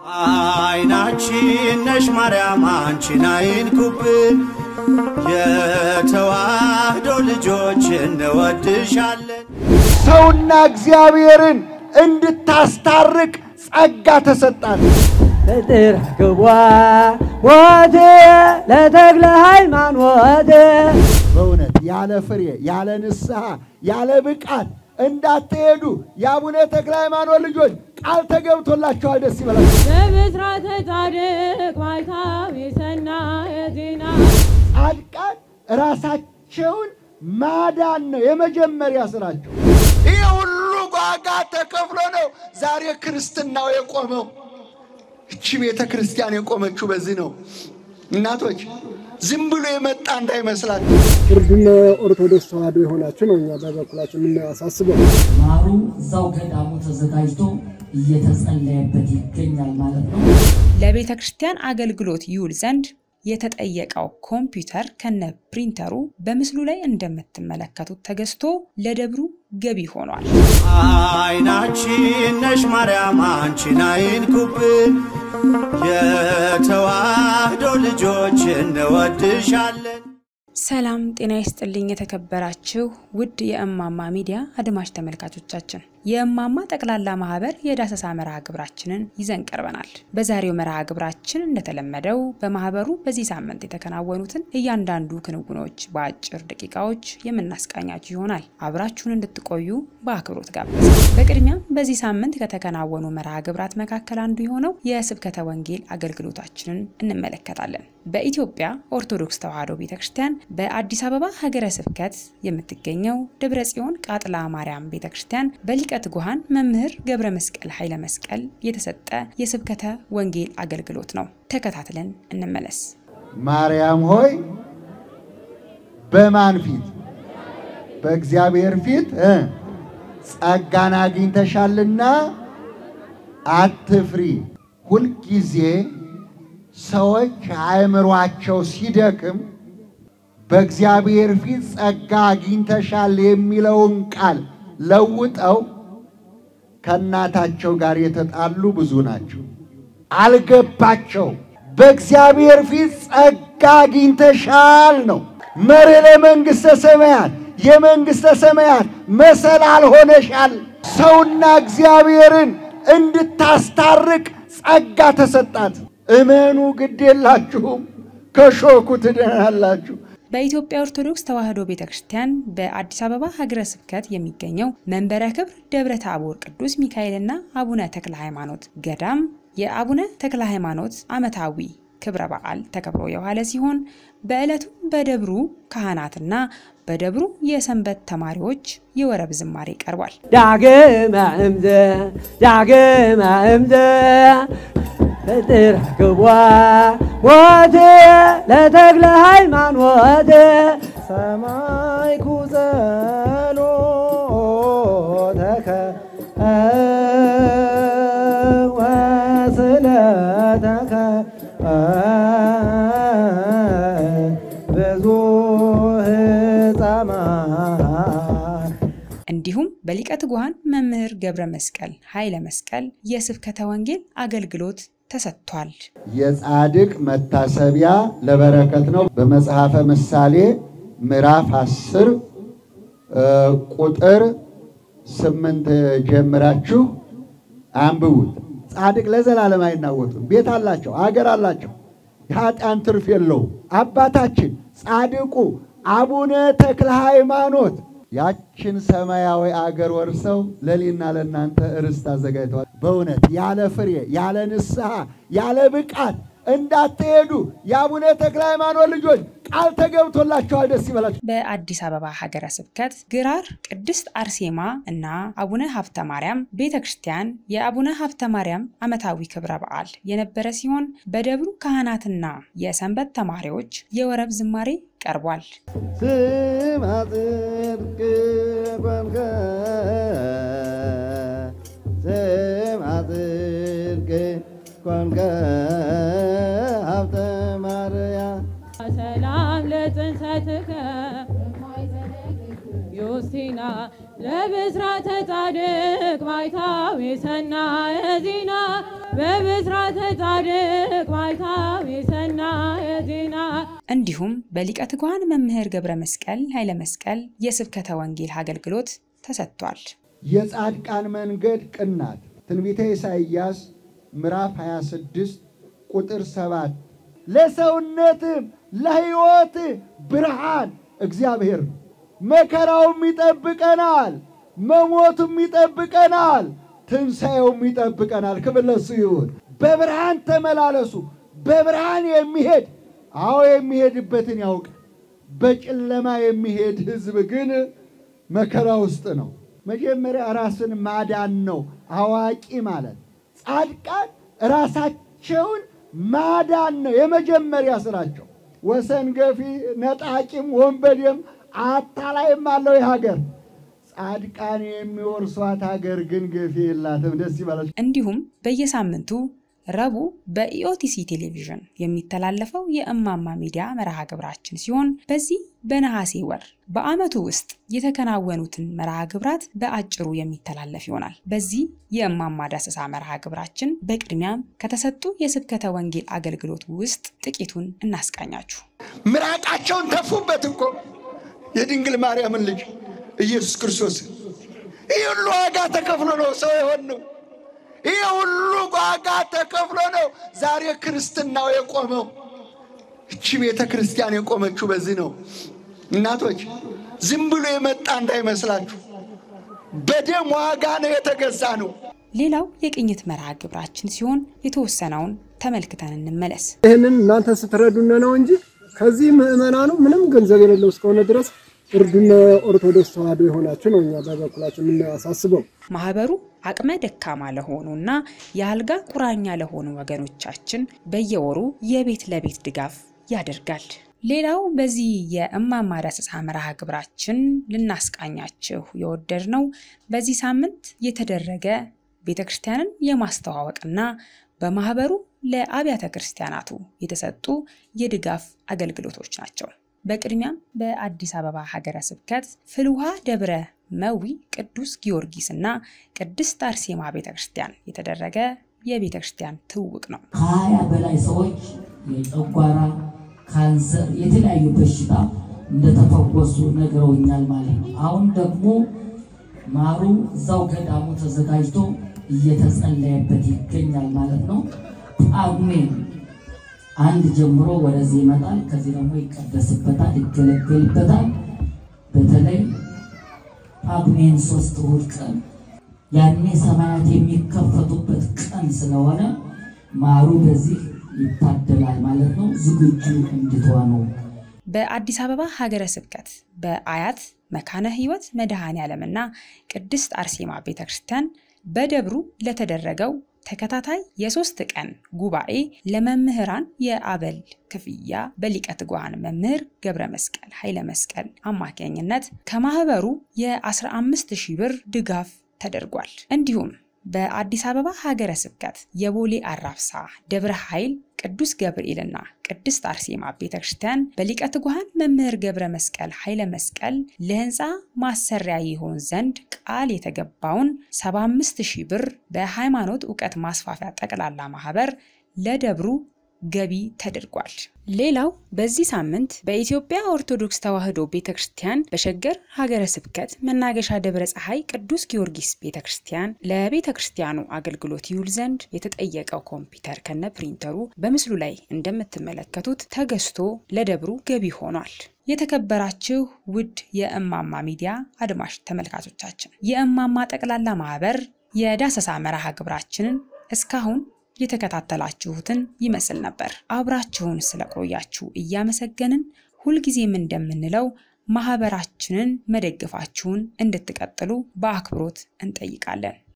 አይናችን ነሽ ማርያም አንቺን አይንኩብን፣ የተዋህዶ ልጆች እንወድሻለን። ሰውና እግዚአብሔርን እንድታስታርቅ ጸጋ ተሰጣት። ፍጥር ግቧ ሞት ለተክለ ሃይማኖት በእውነት ያለ ፍሬ ያለ ንስሐ ያለ ብቃት እንዳትሄዱ የአቡነ ተክለ ሃይማኖት ልጆች ቃል ተገብቶላቸዋል። ደስ ይበላቸው። በብስራተ ጻድቅ ባይታዊ ሰናየ ዜና ጻድቃን ራሳቸውን ማዳን ነው የመጀመሪያ ስራቸው። ይህ ሁሉ ዋጋ ተከፍሎ ነው ዛሬ ክርስትናው የቆመው። እቺ ቤተ ክርስቲያን የቆመችው በዚህ ነው። እናቶች ዝም ብሎ የመጣ እንዳይመስላችሁ። ፍርድና ኦርቶዶክስ ተዋህዶ የሆናችሁ ነው እኛ በበኩላችን የምናሳስበው። ማሩ እዛው ገዳሙ ተዘጋጅቶ እየተጸለየበት ይገኛል ማለት ነው። ለቤተ ክርስቲያን አገልግሎት ይውል ዘንድ የተጠየቀው ኮምፒውተር ከነ ፕሪንተሩ በምስሉ ላይ እንደምትመለከቱት ተገዝቶ ለደብሩ ገቢ ሆኗል። አይናችን ነሽ ማርያም አንቺን አይንኩብን፣ የተዋህዶ ልጆች እንወድሻለን። ሰላም ጤና ይስጥልኝ። የተከበራችሁ ውድ የእማማ ሚዲያ አድማጭ ተመልካቾቻችን የእማማ ጠቅላላ ማህበር የዳሰሳ መርሃ ግብራችንን ይዘን ቀርበናል። በዛሬው መርሃ ግብራችን እንደተለመደው በማህበሩ በዚህ ሳምንት የተከናወኑትን እያንዳንዱ ክንውኖች በአጭር ደቂቃዎች የምናስቃኛችሁ ይሆናል። አብራችሁን እንድትቆዩ በአክብሮት ጋበዝ። በቅድሚያም በዚህ ሳምንት ከተከናወኑ መርሃ ግብራት መካከል አንዱ የሆነው የስብከተ ወንጌል አገልግሎታችንን እንመለከታለን። በኢትዮጵያ ኦርቶዶክስ ተዋሕዶ ቤተ ክርስቲያን በአዲስ አበባ ሀገረ ስብከት የምትገኘው ደብረ ጽዮን ቃጥላ ማርያም ቤተ ክርስቲያን በሊቀ ትጉሃን መምህር ገብረ መስቀል ኃይለ መስቀል የተሰጠ የስብከተ ወንጌል አገልግሎት ነው። ተከታትለን እንመለስ። ማርያም ሆይ በማን ፊት? በእግዚአብሔር ፊት እ ጸጋን አግኝተሻልና አትፍሪ። ሁልጊዜ ሰዎች አእምሯቸው ሲደክም በእግዚአብሔር ፊት ጸጋ አግኝተሻል የሚለውን ቃል ለውጠው ከእናታቸው ጋር የተጣሉ ብዙ ናቸው። አልገባቸው። በእግዚአብሔር ፊት ጸጋ አግኝተሻል ነው። መርህ ለመንግሥተ ሰማያት የመንግሥተ ሰማያት መሰላል ሆነሻል። ሰውና እግዚአብሔርን እንድታስታርቅ ጸጋ ተሰጣት። እመኑ፣ ግድ የላችሁም፣ ከሾኩ ትድናላችሁ። በኢትዮጵያ ኦርቶዶክስ ተዋሕዶ ቤተ ክርስቲያን በአዲስ አበባ ሀገረ ስብከት የሚገኘው መንበረ ክብር ደብረ ታቦር ቅዱስ ሚካኤልና አቡነ ተክለ ሃይማኖት ገዳም የአቡነ ተክለ ሃይማኖት ዓመታዊ ክብረ በዓል ተከብሮ የዋለ ሲሆን በዕለቱ በደብሩ ካህናትና በደብሩ የሰንበት ተማሪዎች የወረብ ዝማሬ ቀርቧል። ዳግመ እምዘ ዳግመ እምዘ ፍጥር ግቧ ሞት ለተክለ ሃይማኖት ሰማይኩ ጸሎተከ ወስለተከ ብዙ ሕፃማት እንዲሁም በሊቀ ትጉሃን መምህር ገብረ መስቀል ኃይለ መስቀል የስብከተ ወንጌል አገልግሎት ተሰጥቷል። የጻድቅ መታሰቢያ ለበረከት ነው። በመጽሐፈ ምሳሌ ምዕራፍ አስር ቁጥር ስምንት ጀምራችሁ አንብቡት። ጻድቅ ለዘላለም አይናወጡም። ቤት አላቸው፣ አገር አላቸው፣ የኃጢአን ትርፍ የለውም። አባታችን ጻድቁ አቡነ ተክለ ሃይማኖት ያችን ሰማያዊ አገር ወርሰው ለእኔና ለእናንተ ርስት አዘጋጅተዋል። በእውነት ያለ ፍሬ ያለ ንስሐ ያለ ብቃት እንዳትሄዱ የአቡነ ተክለ ሃይማኖት ልጆች ቃል ተገብቶላቸዋል። ደስ ይበላቸው። በአዲስ አበባ ሀገረ ስብከት ግራር ቅድስት አርሴማ እና አቡነ ሀብተ ማርያም ቤተ ክርስቲያን የአቡነ ሀብተ ማርያም ዓመታዊ ክብረ በዓል የነበረ ሲሆን በደብሩ ካህናትና የሰንበት ተማሪዎች የወረብ ዝማሬ ቀርቧል። ስማ ጽድቅ ኮንከ ስማ ጽድቅ ኮንከ ሀብተ ማርያም ሰላም ለጽንሰትከ ዮስቲና ለብስራተ ጻድቅ ባይታዊ ሰናየ ዜና በብስራተ ጻድቅ ባይታዊ ሰናየ ዜና እንዲሁም በሊቀ ትጉሃን መምህር ገብረ መስቀል ኃይለ መስቀል የስብከተ ወንጌል አገልግሎት ተሰጥቷል። የጻድቃን መንገድ ቅናት ትንቢተ ኢሳይያስ ምዕራፍ 26 ቁጥር 7 ለሰውነትም ለሕይወት ብርሃን እግዚአብሔር ነው። መከራውም ይጠብቀናል፣ መሞቱም ይጠብቀናል፣ ትንሣኤውም ይጠብቀናል። ክብር ለእሱ ይሁን። በብርሃን ተመላለሱ። በብርሃን የሚሄድ አዎ የሚሄድበትን ያውቅ። በጨለማ የሚሄድ ሕዝብ ግን መከራ ውስጥ ነው። መጀመሪያ ራስን ማዳን ነው አዋቂ ማለት። ጻድቃን ራሳቸውን ማዳን ነው የመጀመሪያ ስራቸው። ወሰን ገፊ፣ ነጣቂም፣ ወንበዴም አታላይም አለው የሀገር ጻድቃን የሚወርሷት ሀገር ግን ገፊ የላትም። ደስ ይበላል። እንዲሁም በየሳምንቱ ረቡዕ በኢኦቲሲ ቴሌቪዥን የሚተላለፈው የእማማ ሚዲያ መርሃ ግብራችን ሲሆን በዚህ በነሐሴ ወር በዓመቱ ውስጥ የተከናወኑትን መርሃ ግብራት በአጭሩ የሚተላለፍ ይሆናል። በዚህ የእማማ ዳሰሳ መርሃ ግብራችን በቅድሚያም ከተሰጡ የስብከተ ወንጌል አገልግሎት ውስጥ ጥቂቱን እናስቃኛችሁ። ምራቃቸውን ተፉበት እኮ የድንግል ማርያምን ልጅ ኢየሱስ ክርስቶስ። ይህ ሁሉ ዋጋ ተከፍሎ ነው ሰው የሆን ነው። ይህ ሁሉ ዋጋ ተከፍሎ ነው ዛሬ ክርስትናው የቆመው። እቺ ቤተ ክርስቲያን የቆመችው በዚህ ነው። እናቶች ዝም ብሎ የመጣ እንዳይመስላችሁ፣ በደም ዋጋ ነው የተገዛ ነው። ሌላው የቅኝት መርሃ ግብራችን ሲሆን የተወሰነውን ተመልክተን እንመለስ። ይህንን እናንተ ስትረዱነ ነው እንጂ ከዚህ ምዕመናኑ ምንም ገንዘብ የሌለው እስከሆነ ድረስ እርዱነ ኦርቶዶክስ ተዋሕዶ የሆናችሁ ነው እኛ በበኩላችን የምናሳስበው። ማህበሩ አቅመ ደካማ ለሆኑ እና የአልጋ ቁራኛ ለሆኑ ወገኖቻችን በየወሩ የቤት ለቤት ድጋፍ ያደርጋል። ሌላው በዚህ የእማማ ዳሰሳ መርሃ ግብራችን ልናስቃኛችሁ የወደድነው በዚህ ሳምንት የተደረገ ቤተ ክርስቲያንን የማስተዋወቅና በማህበሩ ለአብያተ ክርስቲያናቱ የተሰጡ የድጋፍ አገልግሎቶች ናቸው። በቅድሚያም በአዲስ አበባ ሀገረ ስብከት ፍልውሃ ደብረ መዊ ቅዱስ ጊዮርጊስ እና ቅድስት አርሴማ ቤተ ክርስቲያን የተደረገ የቤተ ክርስቲያን ትውውቅ ነው። ከሀያ በላይ ሰዎች የጨጓራ ካንሰር፣ የተለያዩ በሽታ እንደተፈወሱ ነግረውኛል ማለት ነው። አሁን ደግሞ ማሩ እዛው ገዳሙ ተዘጋጅቶ እየተጸለየበት ይገኛል ማለት ነው። ጳጉሜን አንድ ጀምሮ ወደዚህ ይመጣል። ከዚህ ደግሞ ይቀደስበታል፣ ይገለገልበታል። በተለይ ጳጉሜን ሶስት እሑድ ቀን ያኔ ሰማያት የሚከፈቱበት ቀን ስለሆነ ማሩ በዚህ ይታደላል ማለት ነው። ዝግጁ እንድትሆኑ በአዲስ አበባ ሀገረ ስብከት በአያት መካነ ሕይወት መድኃኔ ዓለምና ቅድስት አርሴማ ቤተ ክርስቲያን በደብሩ ለተደረገው ተከታታይ የሶስት ቀን ጉባኤ ለመምህራን የአበል ክፍያ በሊቀ ትጉሃን መምህር ገብረ መስቀል ኃይለ መስቀል አማካኝነት ከማህበሩ የ15 ሺህ ብር ድጋፍ ተደርጓል። እንዲሁም በአዲስ አበባ ሀገረ ስብከት የቦሌ አራብሳ ደብረ ኃይል ቅዱስ ገብርኤልና ቅድስት አርሴማ ቤተ ክርስቲያን በሊቀ ትጉሃን መምህር ገብረ መስቀል ኃይለ መስቀል ለህንፃ ማሰሪያ ይሆን ዘንድ ቃል የተገባውን 75 ሺህ ብር በሃይማኖት እውቀት ማስፋፊያ ጠቅላላ ማህበር ለደብሩ ገቢ ተደርጓል። ሌላው በዚህ ሳምንት በኢትዮጵያ ኦርቶዶክስ ተዋሕዶ ቤተ ክርስቲያን በሸገር ሀገረ ስብከት መናገሻ ደብረ ፀሐይ ቅዱስ ጊዮርጊስ ቤተ ክርስቲያን ለቤተ ክርስቲያኑ አገልግሎት ይውል ዘንድ የተጠየቀው ኮምፒውተር ከነ ፕሪንተሩ በምስሉ ላይ እንደምትመለከቱት ተገዝቶ ለደብሩ ገቢ ሆኗል። የተከበራችሁ ውድ የእማማ ሚዲያ አድማጭ ተመልካቾቻችን የእማማ ጠቅላላ ማህበር የዳሰሳ መርሃ ግብራችንን እስካሁን የተከታተላችሁትን ይመስል ነበር። አብራችሁን ስለቆያችሁ እያመሰገንን ሁልጊዜም እንደምንለው ማህበራችንን መደገፋችሁን እንድትቀጥሉ በአክብሮት እንጠይቃለን።